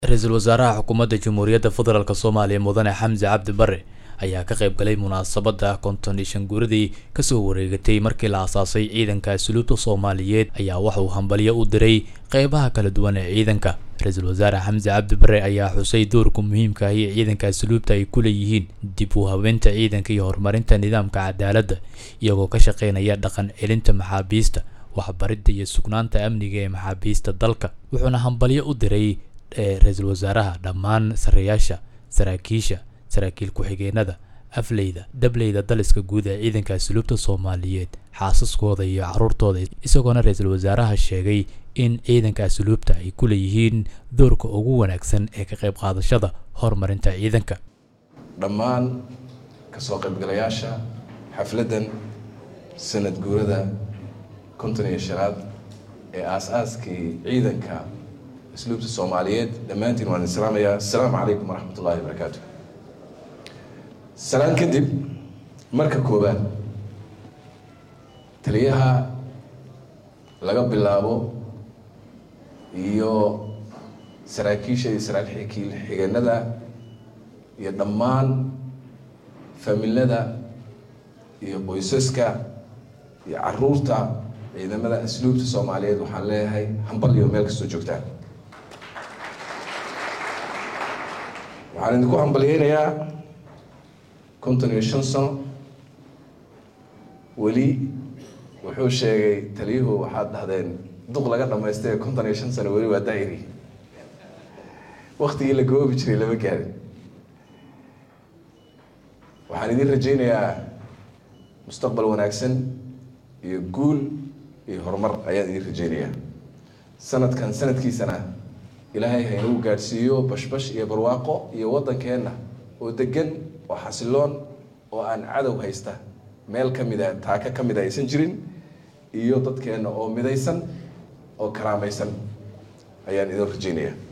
ra-iisul wasaaraha xukuumadda jamhuuriyadda federaalk soomaaliya mudane xamse cabdi bare ayaa ka qayb galay munaasabadda konton iyo shan guuradii kasoo wareegatay markii la aasaasay ciidanka asluubta soomaaliyeed ayaa waxauu hambalyo u diray qeybaha kala duwan ee ciidanka ra-iisul wasaare xamse cabdi bare ayaa xusay doorka muhiimka ah ee ciidanka asluubta ay ku leeyihiin dib u habeynta ciidanka iyo horumarinta nidaamka cadaaladda iyagoo ka shaqeynaya dhaqan celinta maxaabiista waxbaridda iyo sugnaanta amniga ee maxaabiista dalka wuxuuna hambalyo u diray ra-iisul wasaaraha dhammaan sarreyaasha saraakiisha saraakiil ku-xigeenada afleyda dableyda daliska guud ee ciidanka asluubta soomaaliyeed xaasaskooda iyo caruurtooda isagoona ra-iisul wasaaraha sheegay in ciidanka asluubta ay ku leeyihiin doorka ugu wanaagsan ee ka qayb qaadashada horumarinta ciidanka dhammaan kasoo qaybgalayaasha xafladdan sanad guurada konton iyo shanaad ee aas-aaskii ciidanka asluubta soomaaliyeed dhammaantiin waan islaamayaa assalaamu calaykum waraxmat ullahi wabarakaatu salaan kadib marka koowaad taliyaha laga bilaabo iyo saraakiisha iyo saraakiil xigeenada iyo dhammaan familada iyo qoysaska iyo caruurta ciidamada asluubta soomaaliyeed waxaan leeyahay hambal iyo meel kastoo joogtaan waxaan idinku hambalyeynayaa konton iyo shan sano weli wuxuu sheegay taliyuhu waxaad dhahdeen duq laga dhamaystay konton iyo shan sano weli waa daa'iri waktigii la goobi jiray lama gaarin waxaan idin rajaynayaa mustaqbal wanaagsan iyo guul iyo horumar ayaan idin rajaynayaa sanadkan sanadkiisana ilaahay ha inagu gaadhsiiyo bashbash iyo barwaaqo iyo waddankeenna oo degan oo xasiloon oo aan cadow haysta meel ka mida taaka ka mida aysan jirin iyo dadkeenna oo midaysan oo karaamaysan ayaan idin rajaynayaa